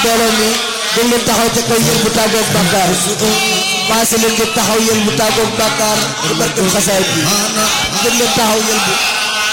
mbooloo mi gën leen taxaw ca kaw yéen bu tàggoog bàkkaar maase leen ngeen taxaw yéen bu tàggoog bàkkaar ci barkeb xasaay bi gën leen taxaw yéen bu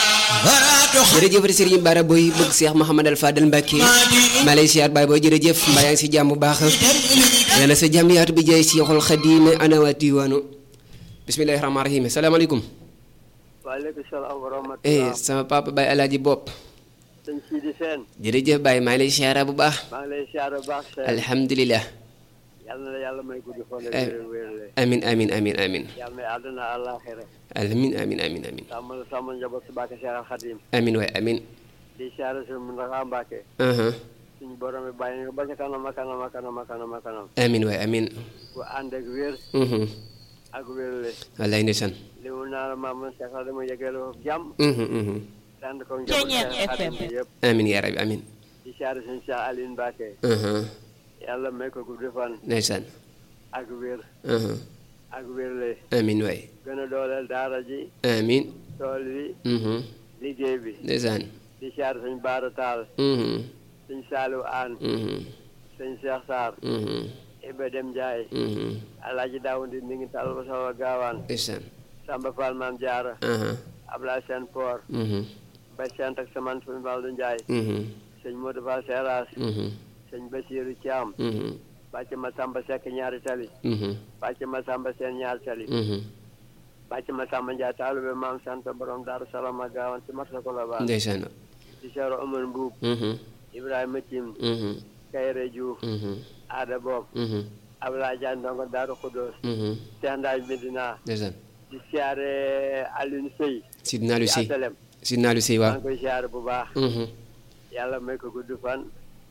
jërëjëf Serigne Bara Boy bëgg Cheikh Mouhamadal Fadel Mbacke maa lay siyaar baay booy jërëjëf mbaa yaa ngi si jàmm bu baax yàlla sa jàmm yaatu bi jaay Cheikhul Khadim ana wa diwaanu bismillahi rahmaani rahim salaamaaleykum waaleykum salaam wa rahmatulah. eh sama papa Baye Alaaji Bopp sëñ Sidi Sène. jërëjëf Baye maa ngi lay siyaara bu baax maa ngi lay siyaar bu baax Sène. alhamdulilah yal na la yàlla may gudd fan ak Eh. wér wérle. amin amin amin amin yal na àdduna àllaaxira. amin amin amin amin sàmm la sàmm njaboot si Mbàkke Cheikh Al Khadim. amin waay amin di siyaar si Mountakha Mbàkke. aha suñu borom bi bàyyi nga ba ca kanam a kanam a kanam a kanam a kanam. amin waay amin bu ànd ak wér mhm ak wérle. wallaay ndeysaan li mu naan maam Cheikh Al dama yëgale ko jàmm. mhm mhm ànd ko njaboot Cheikh Al Khadim bi yëpp. amin yaa rabbi amin di siyaar suñu Cheikh Aline Mbàkke. aha yàlla may ko gudd fan ndeysaan ak wér aha ak wérle. amin waay gën a dooleel daara ji. amin tool bi mhm liggéey bi. ndeysaan di siyaar sëñ Baara Taal mhm sëñ Saliou Aan mhm sëñ Cheikh Sarr mhm Iba Dem Ndiaye mhm Alaaji Daawundi mi ngi tal ba sama gaawaan ndeysaan Samba Fall Maam Jaara aha Ablaye Sène Por mhm Bay Sène ak Saman Fumi Baldu Ndiaye mhm sëñ Modou Fall Seras mhm sëñ Basiiru Thiam mhm bàcc ma Samba Seck ñaari tali mhm bàcc ma Samba Seen ñaari tali mhm bàcc ma Samba Ndiaye taalube Maam Santa borom Daaru Salaam ak gaawaan ci marsa ko la baan ndeysaan di seero Omar Mbuub mhm Ibrahima Tim mhm Kayre Diouf mhm Aada Bob mhm Ablaye Diagne Ndongo Daaru Xudoos mhm Cheikh Ndaaj Medina ndeysaan di siyaare Alioune Seye Sidna Aliou ci Sey asalem Sidna Aliou Sey maa waaw ngi koy siyaare bu baax mhm yàlla may ko gudd fan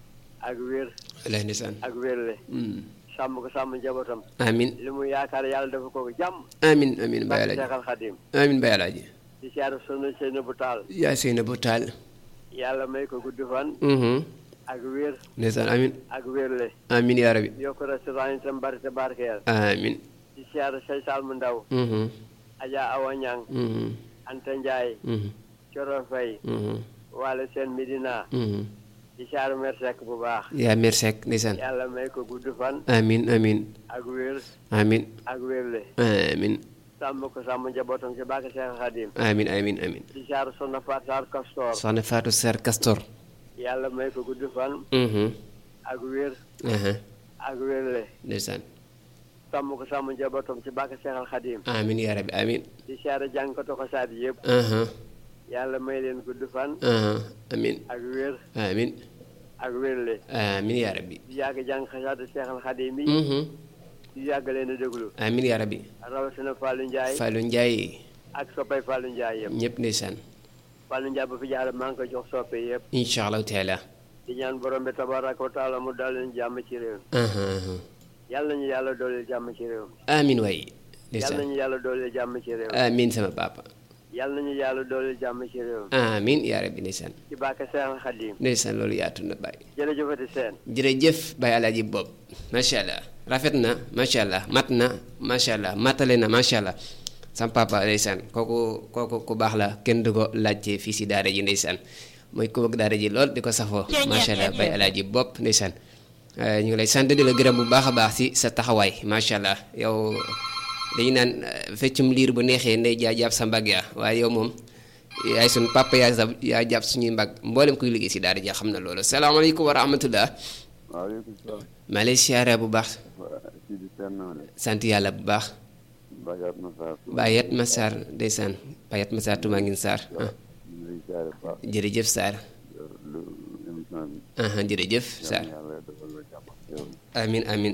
ak wér wallaay ndeysaan ak wérle mhm sàmm ko sàmm njabootam amin li mu yaakaar yàlla dafa ko jàmm amin amin Baye barke Alaaji Cheikh Al Khadim amin Baye Alaaji di siyaare sunu Seyna bu taal yaa seyna bu taal yàlla may ko gudd fan mhm ak wér ndeysaan amin ak wérle amin yaa rabbi yokk restaurant yi tam bari te barkeel amin di siyaare say sal mu ndaw mhm Adja Awa Ñang mhm Anta Ndiaye mhm Coro Fay mhm Wale Seen Medina mhm di siyaare mer Seck bu baax yaa mer Seck ndeysaan yàlla may ko gudd fan amin amin ak wér amin ak wérle amin sàmm ko sàmm njabootam ci barke Cheikh Al Khadim amin amin amin di jaar Soxna Faat Sarr Castor soxna Fatou Sarr Castor yàlla may ko gudd fan mhm ak wér aha ak wérle ndeysaan sàmm ko sàmm njabootam ci barke Cheikh Al Khadim amin yaa rabbi amin di siyaare jàngkatu xasaat yëpp aha yàlla may leen gudd fan aha amin ak wér amin ak wérle amin yaa rabbi di yàgg jàng xasaat Cheikh Al Khadim yi mhm di yàgg leen a déglu amin yaa rabbi rawatina Fallou Ndiaye Fallou Ndiaye ak soppay Fallou Ndiaye yëpp ñëpp ndeysaan Fallou Ndiaye ba fi jaare maa ngi koy jox soppe yëpp incha allahu taala di ñaan borom bi tabaraka wa taala mu daal leen jàmm ci réew aha aha mi yàlla nañu yàlla dooleel jàmm ci réew mi amin waay yàlla ndeysaan nañu yàlla dooleel jàmm ci réew mi amin sama papa yàlla nañu yàlla dooleel jàmm ci réew mi amin yaa rabbi ndeysaan ci barke Cheikh Al Khadim ndeysaan loolu yaatu na bàyyi jërëjëfati seen jërëjëf Baye Alaaji Bob macha allah rafet na macha allah mat na macha allah matale na macha allah sam papa ndeysaan kooku kooku ku baax la kenn du ko laajte fii si daara ji ndeysaan mooy ku bëgg daara ji lool di ko safoo macha allah Baye Alaaji Bob ndeysaan Eh, ñu ngi lay sant di la gërëm bu baax a baax si sa taxawaay macha allah yow dañu naan eh, feccum liir bu neexee ndey jaa jàpp sa mbagg ya waaye yow moom yaay sun papa yaa sa yaa jàpp suñuy mbagg mboolem kuy liggéey si daara ji xam na loolu salaamaaleykum wa rahmatullah waaleykum salaam maa lay siyaare bu baax Sidi Sène na de sant yàlla bu baax Badiat Massar Bayat Massar ndeysaan Bayat Massar Touma ngin Sarr ah ñu ngi lay siyaare bu baax jërëjëf Sarr lu émission bi ah jërëjëf Sarr yàlla defal la jàmm ak yow amin amin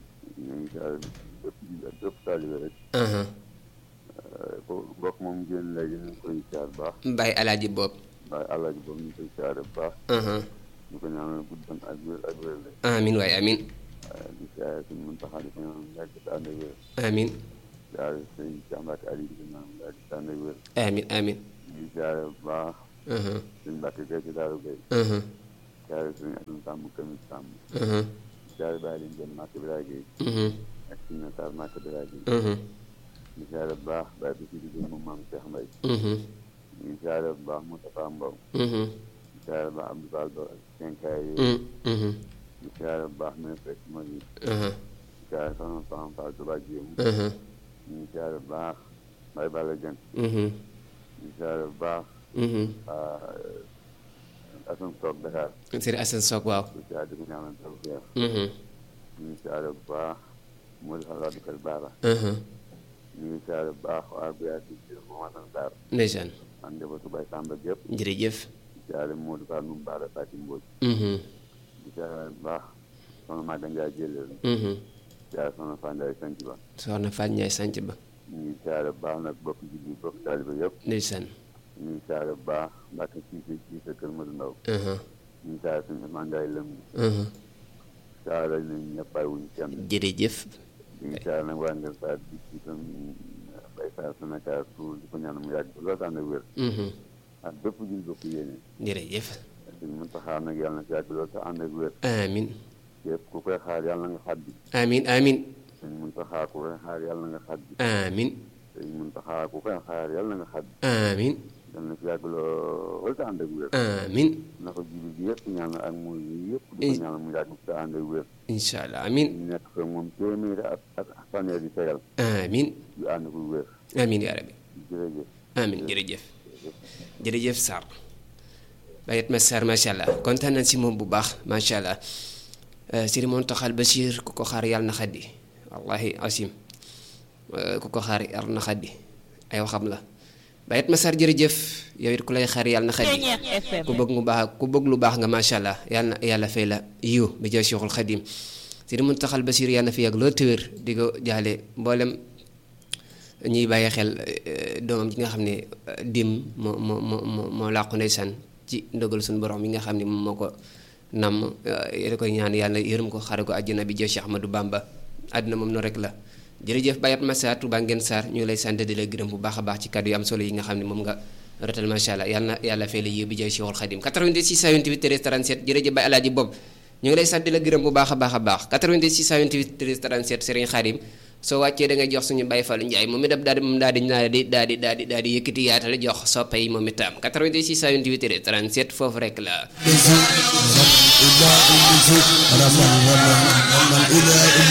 ñu ngi siyaare bépp jullit ak bépp taalibe rek aha ko mbokk moom génn léegi ñu ngi koy siyaare bu baax Baye Alaaji Bob waaye àllaji boobu ñu ngi koy siyaare bu baax aha ñu ko ñaanal gudd fan ak wér ak wér la amin waay amin waaye di siyaare suñu Muntaxa di ko ñaanal yàgg te ànd ak wér amin siyaare sëñ Jàmbaate Ali di ko ñaanal yàgg te ànd ak wér amin amin ñu ngi siyaare bu baax aha suñ Mbàkke Gay ci Daaru Gay aha siyaare suñu Asan Sàmm Kamis Sàmm aha siyaare bàyyi leen jëm Màkk Biraay Gay mhm ak suñu nataal Màkk Biraay Gay mhm ñu siyaare bu baax bàyyi bi si di moom maam Cheikh Mbaye mhm ñu siyaare bu baax Moustapha Mbow mhm ñu siyaare bu baax Abdou Fall Ba ak Kenkaay yi mhm mhm di siyaare bu baax ne fekk ma yi aha di siyaare soxna Soxna Fall Touba Jéem aha ñu ngi siyaare bu baax Baye Balla Dieng mhm di siyaare bu baax mhm Assane Sock Dakar Sëriñ Assane Sock waaw di siyaare di ko ñaanal tawfeex mhm ñu ngi siyaare bu baax Modou Fall Wade Kër Baara aha ñu ngi siyaare bu baax waa Biar di Jéem Mohamed Sarr ndeysaan ak njabootu Baye Samba gépp jërëjëf di siyaare Modou Fall Num Baara Fati Mbodj mhm di siyaare bu baax soxna Maga Ndiaye Jëleel mhm di siyaare soxna Fall Ndiaye Sanc Ba soxna Fatou Ndiaye sanc ba ñu ngi siyaare bu baax nag bokk julli bokk taaliba yëpp ndeysaan ñu ngi siyaare bu baax Mbacke Cissé Cissé Kër Madou Ndaw aha ñu ngi siyaare suñu Ousmane Ndiaye lëm aha siyaare nañ ñëpp bàyyi wuñu kenn jërëjëf ñu ngi siyaare nag waa Ngër Saar di ci tam Baye Saar Sénégal tout di ko ñaan mu yàgg loolu ànd ak wér mhm ak bépp jul bokk yéene jërëjëf suñu mën taxaar nag yàlla na fi yàgg loolu te ànd ak wér amin képp ku koy xaar yàlla na nga xaddi amin amin suñu mën taxaar ku koy xaar yàlla na nga xaddi amin suñu mën taxaar ku koy xaar yàlla na nga xaddi amin yàlla na fi yàgg loolu te ànd ak wér amin na ko jibi bi yëpp ñaanal ak muy yëpp di ko ñaanal mu yàgg te ànd ak wér incha allah amin ñu nekk fa moom téeméeri ak ak fanweer di tegal amin yu ànd ko wér amin yaa rabbi jërëjëf amin jërëjëf jërëjëf Sarr bayet ma Sarr macha allah kontaan nañ si moom bu baax macha allah Sëriñ Mountakha Bachir ku ko xaar yàlla na xaddi wallahi asim ku ko xaar yàlla na xaddi ay waxam la bayet ma Sarr jërëjëf yow it ku lay xaar yàlla na xaddi ku bëgg mu baax ku bëgg lu baax nga macha allah yàlla na yàlla fay la yiw bi jaay Cheikhul Xadim Sëriñ Mountakha Bachir yàlla na fi yàgg loolu téwér di ko jaale mboolem ñuy bàyyi xel doomam ji nga xam ne dim moo moo moo moo làqu ndeysaan ci ndogal suñu borom yi nga xam ne moom moo ko namm da koy ñaan yàlla yërëm ko xare ko àjjana bi jël Cheikh Ahmadou Bamba àdduna moom noonu rek la jërëjëf Bayat Massa Touba Ngeen Sarr ñu ngi lay sant di la gërëm bu baax a baax ci kàddu yu am solo yi nga xam ne moom nga rotal macha allah yàlla na yàlla fay la yéen bi jël Cheikhul Khadim 88 628 13 37 jërëjëf Baye Alaaji Bob ñu ngi lay sant di la gërëm bu baax a baax a baax 88 628 13 37 Serigne Khadim soo wàccee da ngay jox suñu Baye Fallou Ndiaye moom itam daal di moom daal di daal di daal di daal di daal di yëkkati yaatal jox soppe yi moom itam 88 628 37 foofu rek la.